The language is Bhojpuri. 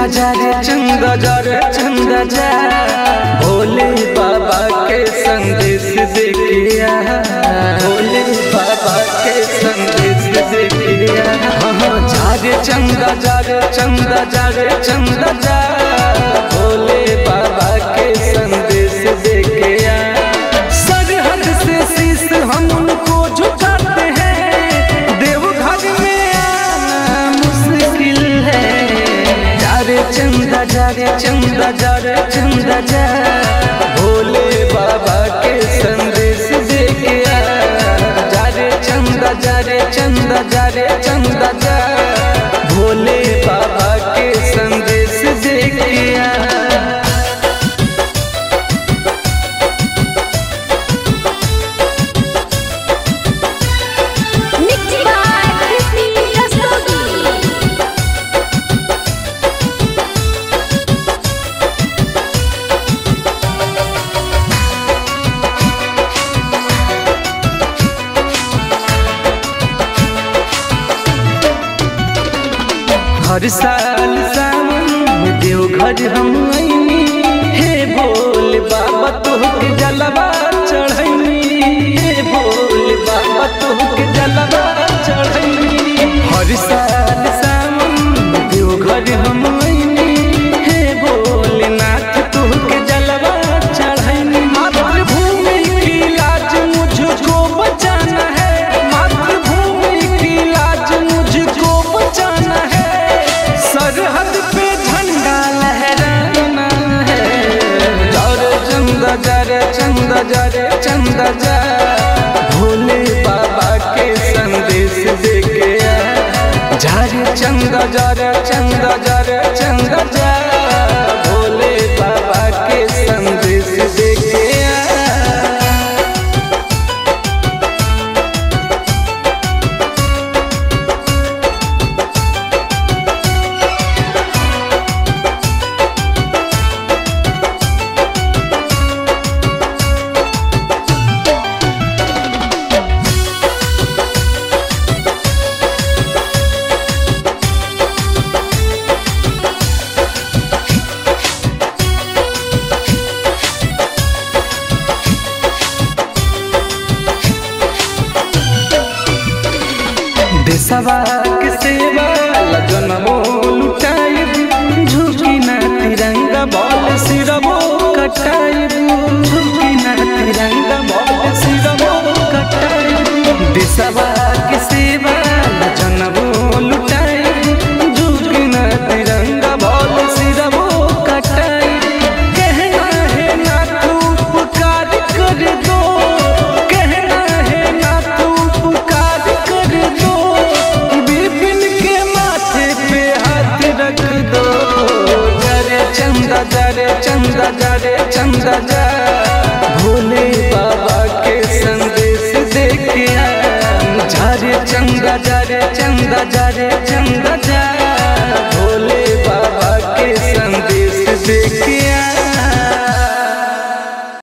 चंदा जा रे चंदा जा रे चंदा जा भोले बाबा के संदेश देखिया भोले बाबा के संदेश देखिया हाँ जा रे चंदा जा रे चंदा जा रे चंदा जा भोले बाबा के संदेश देखिया सरहद से शीश हम उनको झुकाते हैं देवघर में आना मुश्किल है जा रे चंदा जा रे चंदा जा रे चंदा जा भोले बाबा के संदेश देके आ जा रे चंदा जा रे चंदा जा रे चंदा जा भोले बाबा के संदेश देके आ Mixed by Crispy Rastogi. हर साल सावन में देवघर हम आईनी हे भोले बाबा तोहके जलवा चढ़ैनी हे भोले बाबा तोहके जलवा चढ़ैनी हर साल सावन में देवघर हम आईनी हे भोलेनाथ तोहके जलवा चढ़ैनी मातृभूमि की लाज मुझको बचाना है मातृभूमि की लाज मुझको बचाना है सरहद पे झंडा लहराना है जरे चंदा जरे चंदा जरे चंदा जा भोले बाबा के संदेश देके आ जरे चंदा जरे चंदा जरे चंदा जा भोले बाबा के संदेश देके आ देशवा के सेवा लगनमो लुटाइब झुकी ना तिरंगा बॉल सिरबो कटाइब झुकी ना तिरंगा बॉल सिरबो कटाइब देशवा के सेवा लगनमो लुटाइब झुकी ना तिरंगा बॉल सिरबो कटाइब कहना है ना तू पुकार कर दो कहना है ना तू पुकार कर दो बिपिन के माथे पे हाथ रख दो जरे चंदा जरे चंदा जरे चंदा जा भोले बाबा के संदेश देखिया जरे चंदा जरे चंदा जरे चंदा